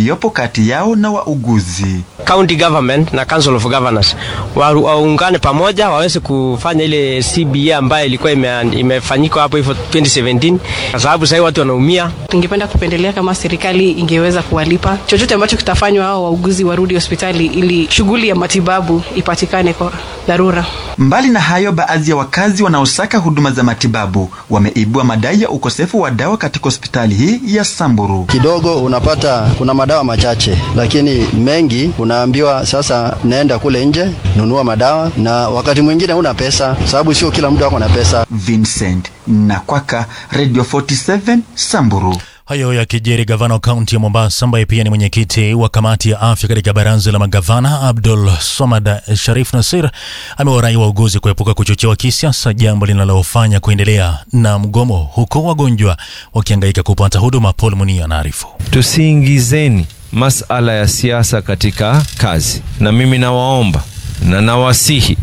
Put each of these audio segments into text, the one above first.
uliopo kati yao na wauguzi. County government na Council of Governors waungane pamoja waweze kufanya ile CBA ambayo ilikuwa ime, imefanyika hapo hivyo 2017 kwa sababu sasa watu wanaumia. Tungependa kupendelea kama serikali ingeweza kuwalipa chochote ambacho kitafanywa hao wauguzi warudi hospitali ili shughuli ya matibabu ipatikane kwa dharura. Mbali na hayo, baadhi ya wakazi wanaosaka huduma za matibabu wameibua madai ya ukosefu wa dawa katika hospitali hii ya Samburu. Kidogo unapata kuna madawa machache, lakini mengi unaambiwa sasa, naenda kule nje nunua madawa, na wakati mwingine una pesa, sababu sio kila mtu ako na pesa. Vincent Nakwaka, Radio 47 Samburu. Hayo yakijiri, gavana wa kaunti ya Mombasa ambaye pia ni mwenyekiti wa kamati ya afya katika baraza la magavana Abdul Somad Sharif Nasir amewarai wauguzi kuepuka kuchochewa kisiasa, jambo linalofanya kuendelea na mgomo, huko wagonjwa wakihangaika kupata huduma. Paul Munia anaarifu. Tusiingizeni masala ya siasa katika kazi, na mimi nawaomba na nawasihi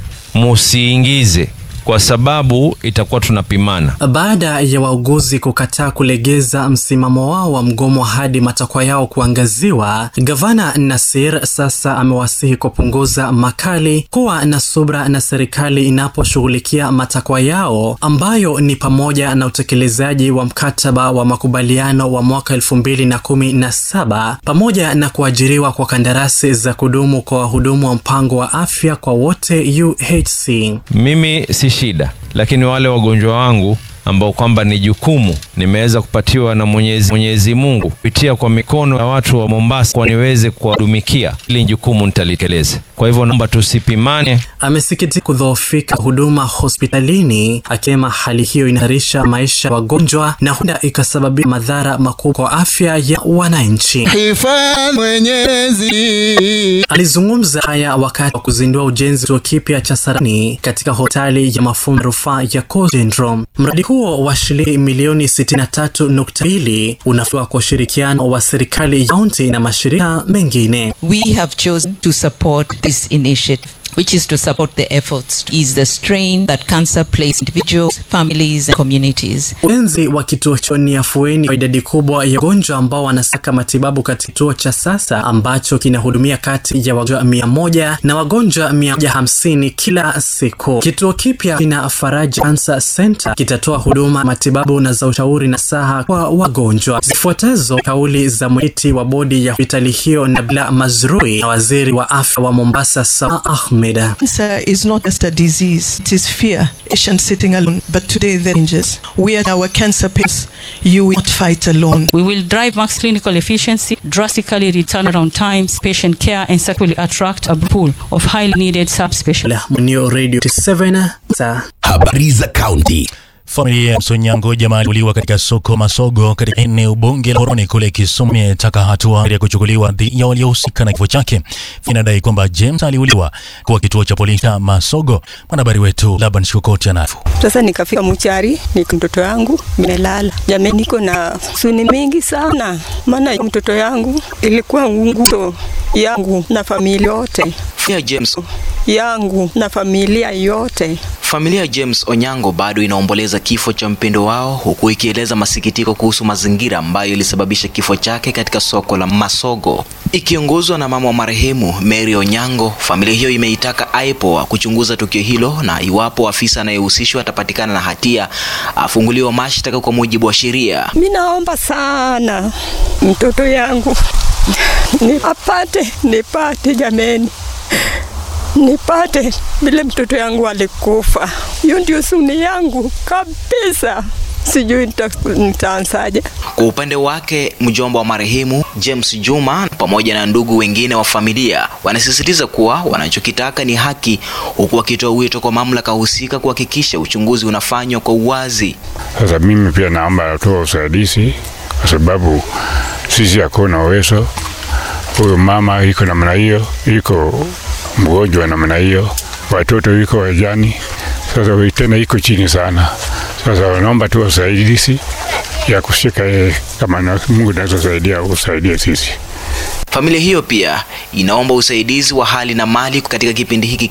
musiingize kwa sababu itakuwa tunapimana. Baada ya wauguzi kukataa kulegeza msimamo wao wa mgomo hadi matakwa yao kuangaziwa, gavana Nasir sasa amewasihi kupunguza makali, kuwa na subra na serikali inaposhughulikia matakwa yao ambayo ni pamoja na utekelezaji wa mkataba wa makubaliano wa mwaka elfu mbili na kumi na saba pamoja na kuajiriwa kwa kandarasi za kudumu kwa wahudumu wa mpango wa afya kwa wote UHC. Mimi si shida, lakini wale wagonjwa wangu ambao kwamba ni jukumu nimeweza kupatiwa na Mwenyezi, Mwenyezi Mungu kupitia kwa mikono ya watu wa Mombasa kwa niweze kuwadumikia, ili jukumu nitalitekeleza. Kwa hivyo naomba tusipimane. Amesikitika kudhoofika huduma hospitalini, akisema hali hiyo inahatarisha maisha ya wagonjwa na huenda ikasababisha madhara makubwa kwa afya ya wananchi. Hifadhi Mwenyezi. Alizungumza haya wakati wa kuzindua ujenzi wa kituo kipya cha saratani katika hospitali ya mafunzo rufaa ya Coast Syndrome. Mradi huo wa shilingi milioni 63.2 unafua kwa ushirikiano wa serikali ya kaunti na mashirika mengine. We have chosen to support this initiative which is to support the efforts to ease the strain that cancer places individuals, families and communities. Ujenzi wa kituo hicho ni afueni kwa idadi kubwa ya wagonjwa ambao wanasaka matibabu katika kituo cha sasa ambacho kinahudumia kati ya wagonjwa mia moja na wagonjwa mia moja hamsini kila siku. Kituo kipya kina Faraja Cancer Center kitatoa huduma matibabu na za ushauri na saha kwa wagonjwa. Zifuatazo kauli za mwenyekiti wa bodi ya hospitali hiyo Nabila Mazrui na waziri wa afya wa Mombasa Sama Ahmed. Cancer is not just a disease, it is fear. Patient sitting alone, but today the changes. We are our cancer patients. You will not fight alone. We will drive max clinical efficiency, drastically reduce turnaround times, patient care, and successfully attract a pool of highly needed subspecialists. Munio Radio 7 sa Habari za kaunti. Familia ya Msonyango jamaa aliuliwa katika soko Masogo katika eneo bunge la Horoni kule Kisumu imetaka hatua ya kuchukuliwa dhidi ya waliohusika na kifo chake. Inadai kwamba James aliuliwa kwa kituo cha polisi cha Masogo. Mwanahabari wetu Laban Shukoti anafu. Sasa nikafika mchari, niko mtoto yangu melala. Jamani, niko na suni mingi sana, maana mtoto yangu ilikuwa nguzo yangu na familia yote ya James yangu na familia yote. Familia ya James Onyango bado inaomboleza kifo cha mpendo wao huku ikieleza masikitiko kuhusu mazingira ambayo ilisababisha kifo chake katika soko la Masogo. Ikiongozwa na mama wa marehemu Mary Onyango, familia hiyo imeitaka IPOA kuchunguza tukio hilo na iwapo afisa anayehusishwa atapatikana na hatia afunguliwa mashtaka kwa mujibu wa sheria. Mimi naomba sana mtoto yangu nipate, nipate jameni nipate vile mtoto yangu alikufa. Hiyo ndio suni yangu kabisa, sijui nitaanzaje. Kwa upande wake, mjomba wa marehemu James Juma pamoja na ndugu wengine wa familia wanasisitiza kuwa wanachokitaka ni haki, huku wakitoa wito kwa mamlaka husika kuhakikisha uchunguzi unafanywa kwa uwazi. Sasa mimi pia naomba atoa usaidizi, kwa sababu sisi hakuna uwezo. Huyu mama iko namna hiyo, iko mgonjwa namna hiyo, watoto iko wajani, sasa tena iko chini sana. Sasa wanaomba tu usaidizi ya kushika yeye, kama na Mungu naweza saidia, usaidie sisi. Familia hiyo pia inaomba usaidizi wa hali na mali katika kipindi hiki